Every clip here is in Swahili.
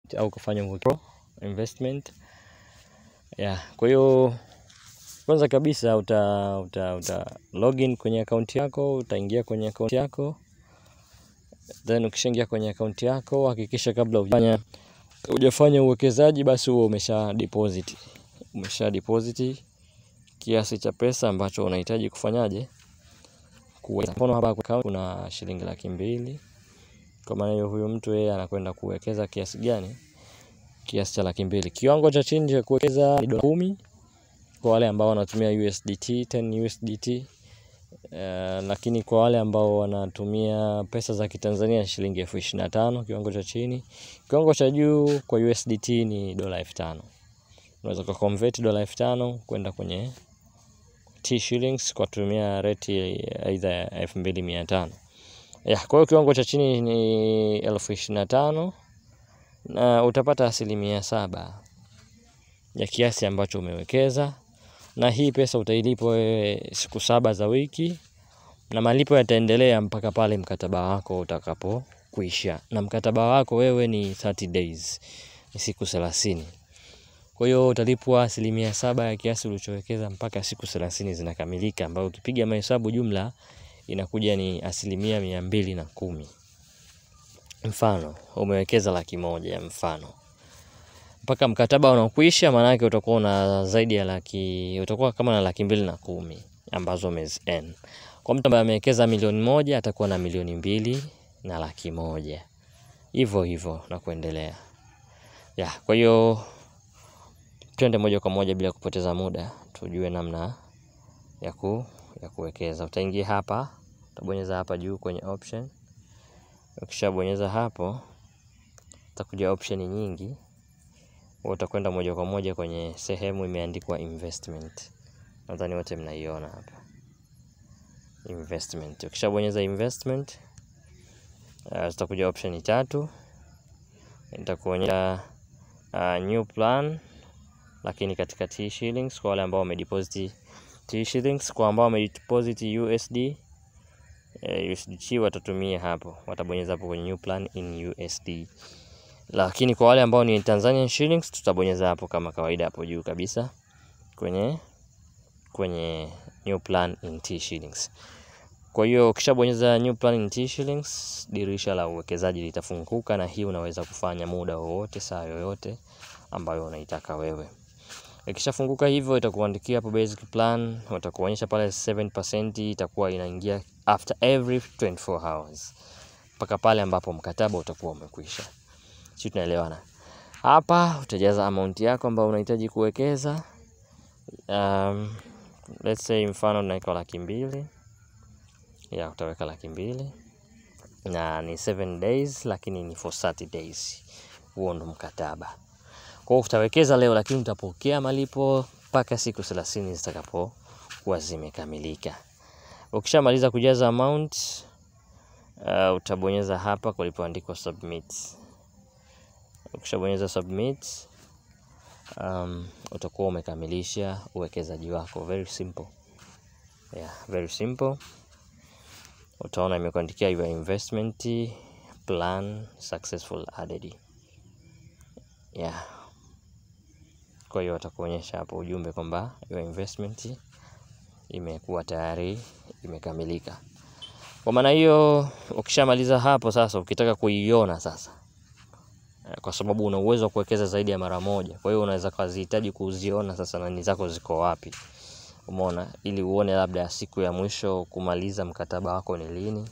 au kufanya investment yeah. Kwa hiyo kwanza kabisa uta, uta, uta login kwenye akaunti yako, utaingia kwenye akaunti yako, then ukishaingia kwenye akaunti yako hakikisha kabla hujafanya hujafanya uwekezaji basi huo umesha deposit umesha deposit kiasi cha pesa ambacho unahitaji kufanyaje kuweka. Mfano hapa kwa account kuna shilingi laki mbili. Kwa maana hiyo huyu mtu yeye anakwenda kuwekeza kiasi gani? Kiasi cha laki mbili. Kiwango cha chini cha kuwekeza ni dola kumi kwa wale ambao wanatumia USDT 10 USDT. Uh, lakini kwa wale ambao wanatumia pesa za Kitanzania shilingi elfu ishirini na tano kiwango cha chini. Kiwango cha juu kwa USDT ni dola elfu tano. Unaweza ku convert dola elfu tano kwenda kwenye T shillings kwa kutumia rate aidha ya elfu mbili mia tano. Ya, kwa hiyo kiwango cha chini ni elfu ishirini na tano na utapata asilimia saba ya kiasi ambacho umewekeza, na hii pesa utailipwa wewe siku saba za wiki, na malipo yataendelea mpaka pale mkataba wako utakapo kuisha, na mkataba wako wewe ni 30 days, ni siku thelathini. Kwa hiyo utalipwa asilimia saba ya kiasi ulichowekeza mpaka siku thelathini zinakamilika, ambayo ukipiga mahesabu jumla inakuja ni asilimia mia mbili na kumi. Mfano umewekeza laki moja mfano mpaka mkataba unakuisha, maana yake utakuwa una zaidi ya laki, utakuwa kama na laki mbili na kumi ambazo umezi earn. Kwa mtu ambaye amewekeza milioni moja atakuwa na milioni mbili na laki moja hivyo hivyo na kuendelea ya. Kwa hiyo twende moja kwa moja bila kupoteza muda, tujue namna ya ku ya kuwekeza. Utaingia hapa, utabonyeza hapa juu kwenye option. Ukishabonyeza hapo, utakuja option nyingi, utakwenda moja kwa moja kwenye sehemu imeandikwa investment. Nadhani wote mnaiona hapa investment. Ukishabonyeza investment, uh, zitakuja option tatu, itakuonyesha uh, new plan, lakini katika T shillings kwa wale ambao wamedeposit T shillings, kwa ambao wamedeposit USD eh, USDT watatumia hapo, watabonyeza hapo kwenye new plan in USD. Lakini kwa wale ambao ni Tanzanian shillings tutabonyeza hapo kama kawaida hapo juu kabisa kwenye kwenye new plan in T shillings. Kwa hiyo ukishabonyeza new plan in T shillings, dirisha la uwekezaji litafunguka, na hii unaweza kufanya muda wowote, saa yoyote ambayo unaitaka wewe. Ikishafunguka hivyo, itakuandikia hapo basic plan, watakuonyesha pale 7% itakuwa inaingia after every 24 hours mpaka pale ambapo mkataba utakuwa umekwisha. Sisi tunaelewana hapa. Utajaza amount yako ambayo unahitaji kuwekeza. Um, let's say mfano tunaweka laki mbili ya utaweka laki mbili na ni 7 days, lakini ni for 30 days. Huo ndo mkataba. Kwa hiyo utawekeza leo, lakini utapokea malipo mpaka siku 30 zitakapokuwa zimekamilika. Ukishamaliza kujaza amount uh, utabonyeza hapa kulipoandikwa submit. Ukishabonyeza submit um, utakuwa umekamilisha uwekezaji wako. Very simple. Yeah, very simple. Utaona imekuandikia your investment plan successful added. Yeah. Kwa hiyo watakuonyesha hapo ujumbe kwamba your investment imekuwa tayari imekamilika. Kwa maana hiyo, ukishamaliza hapo sasa, ukitaka kuiona sasa, kwa sababu una uwezo wa kuwekeza zaidi ya mara moja, kwa hiyo unaweza kuzihitaji kuziona sasa nani zako ziko wapi, umeona, ili uone labda siku ya mwisho kumaliza mkataba wako ni lini,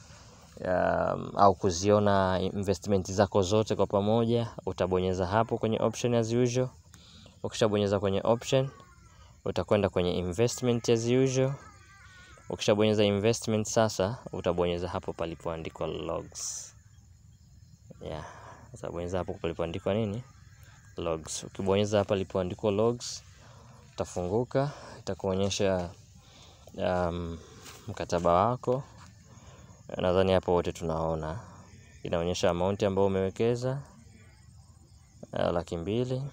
um, au kuziona investment zako zote kwa pamoja, utabonyeza hapo kwenye option as usual. Ukishabonyeza kwenye option, utakwenda kwenye investment as usual. Ukishabonyeza investment sasa, utabonyeza hapo palipoandikwa logs. Yeah, utabonyeza hapo palipoandikwa nini? Logs. Ukibonyeza hapa palipoandikwa logs, utafunguka, itakuonyesha um, mkataba wako. Nadhani hapo wote tunaona, inaonyesha amount ambayo umewekeza uh, laki mbili.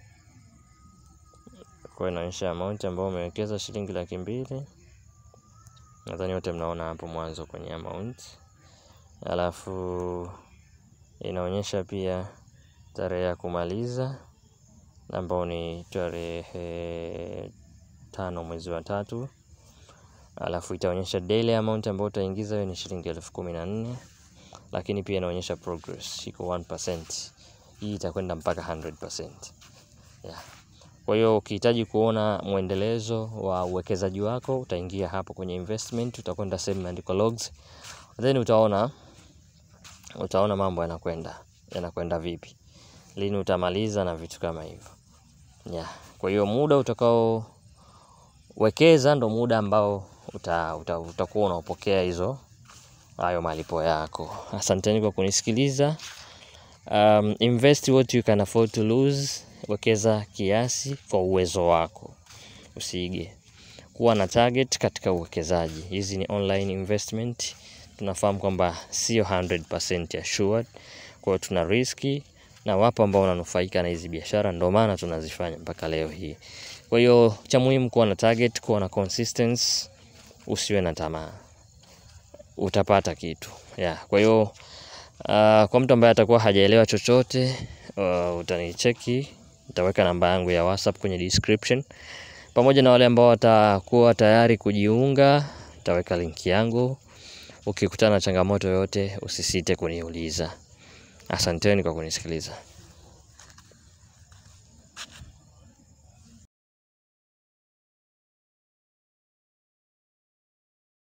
Kwa inaonyesha amount ambayo umewekeza shilingi laki mbili. Nadhani wote mnaona hapo mwanzo kwenye amount, alafu inaonyesha pia tarehe ya kumaliza ambao ni tarehe tano mwezi wa tatu alafu itaonyesha daily amount ambayo utaingiza hiyo ni shilingi elfu kumi na nne lakini pia inaonyesha progress iko 1%. Hii itakwenda mpaka 100%. Yeah. Kwa hiyo ukihitaji kuona mwendelezo wa uwekezaji wako utaingia hapo kwenye investment, utakwenda sehemu imeandikwa logs, then utaona utaona mambo yanakwenda yanakwenda vipi, lini utamaliza na vitu kama hivyo. Yeah. Kwa hiyo muda utakaowekeza ndo muda ambao uta, uta, utakuwa unaopokea hizo hayo malipo yako. Asanteni kwa kunisikiliza. Um, invest what you can afford to lose. Wekeza kiasi kwa uwezo wako, usiige. Kuwa na target katika uwekezaji. Hizi ni online investment, tunafahamu kwamba sio 100% assured, kwa hiyo tuna riski na wapo ambao wananufaika na hizi biashara, ndio maana tunazifanya mpaka leo hii. Kwa hiyo cha muhimu kuwa na target, kuwa na consistency, usiwe na tamaa, utapata kitu yeah. Kwa hiyo uh, kwa mtu ambaye atakuwa hajaelewa chochote uh, utanicheki, nitaweka namba yangu ya WhatsApp kwenye description, pamoja na wale ambao watakuwa tayari kujiunga, nitaweka linki yangu. Ukikutana na changamoto yoyote, usisite kuniuliza. Asanteni kwa kunisikiliza.